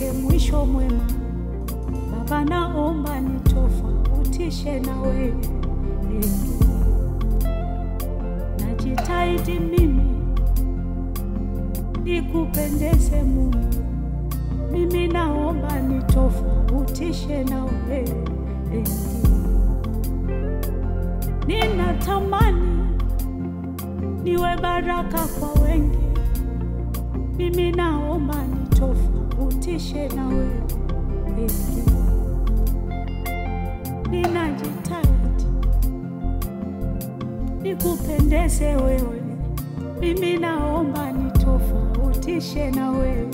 nifike mwisho mwema. Baba, naomba nitofautishe na wewe. Najitahidi mimi nikupendeze Mungu, mimi naomba nitofautishe na wewe. Ninatamani niwe baraka kwa wengi, mimi naomba nitofautishe na wewe. Ninajitahidi nikupendeze wewe, mimi naomba nitofautishe na wewe.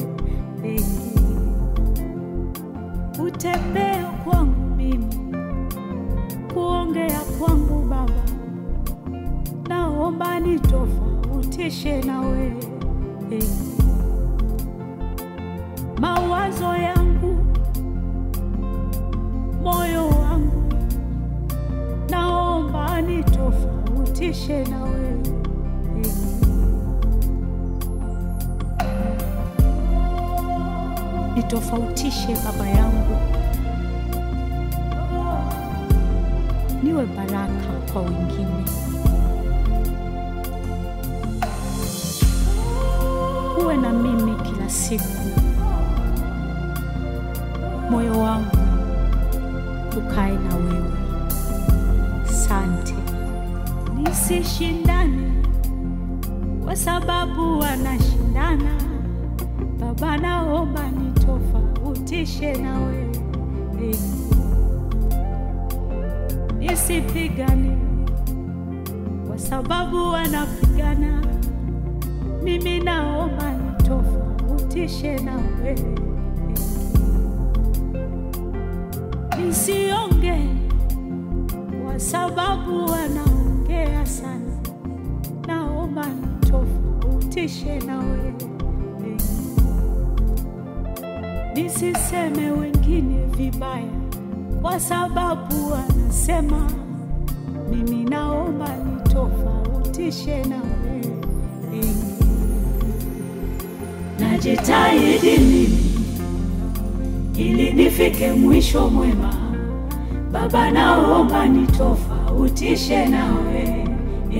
Utembea kwangu mimi, kuongea kwangu Baba, naomba nitofautishe na wewe. Mawazo yangu, moyo wangu, naomba nitofautishe na wewe. Nitofautishe Baba yangu, niwe baraka kwa wengine. Uwe na mimi kila siku, moyo wangu ukae na wewe. Sante, nisishindane kwa sababu wanashindana. Baba, naomba nitofautishe na wewe, nisipigane kwa sababu wanapigana. Mimi naomba nitofautishe na wewe, nisionge kwa sababu wanaongea sana. Naomba nitofautishe na wewe, nisiseme wengine vibaya kwa sababu wanasema. Mimi naomba nitofautishe na wewe. Najitahidi mimi ili nifike mwisho mwema. Baba, naomba nitofautishe na wewe.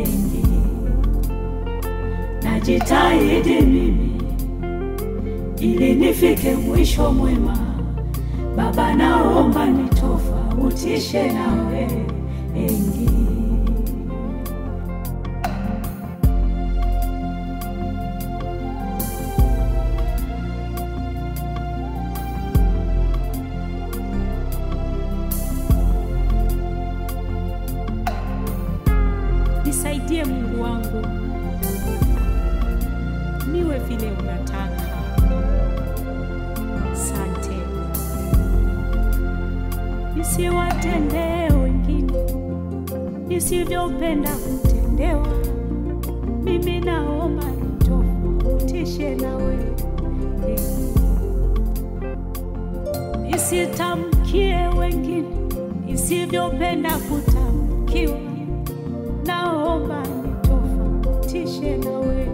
Najitahidi mimi ili nifike mwisho mwema. Baba, naomba nitofautishe na wewe. Nisaidie Mungu wangu, niwe vile unataka. Sante, nisiwatendee wengine nisivyopenda kutendewa. Mimi naomba nitofautishe na wewe, nisitamkie wengine nisivyopenda kutamkiwa naomba nitofautishe na wewe.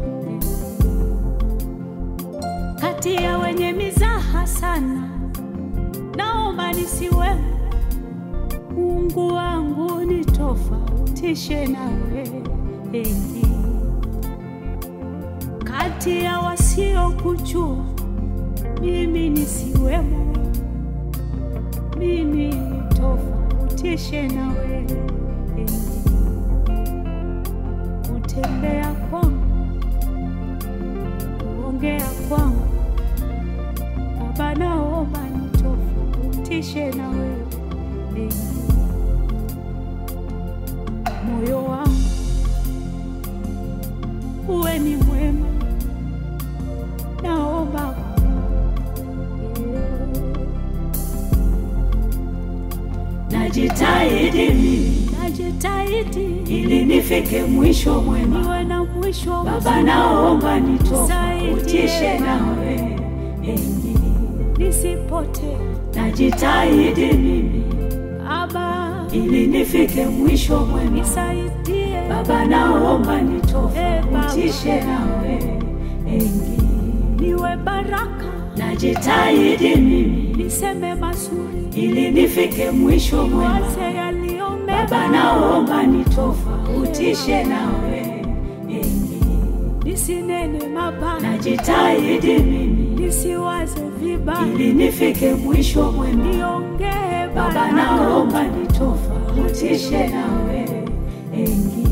Kati ya wenye mizaha sana, naomba nisiwe. Mungu wangu nitofautishe na wewe. Kati ya wasiokujua, mimi nisiwemo. Mimi nitofautishe na wewe kutembea kwangu, kuongea kwangu, Baba, naomba nitofautishe na wewe. Moyo wangu uwe ni mwema, naomba najitahidi mimi najitahidi ili nifike mwisho mwema. niwe na mwisho Baba, naomba nitofautishe nawe, nisipotee najitahidi mimi Baba, ili nifike mwisho mwema. nisaidie Baba, naomba nitofautishe nawe, niwe baraka najitahidi mimi niseme mazuri, ili nifike mwisho mwema. waze yaliyo Baba, mema, naomba nitofautishe nawe enyi. nisinene mabaya, Najitahidi mimi nisiwaze vibaya, ili nifike mwisho mwema. niongee Baba, baraka naomba nitofautishe nawe enyi.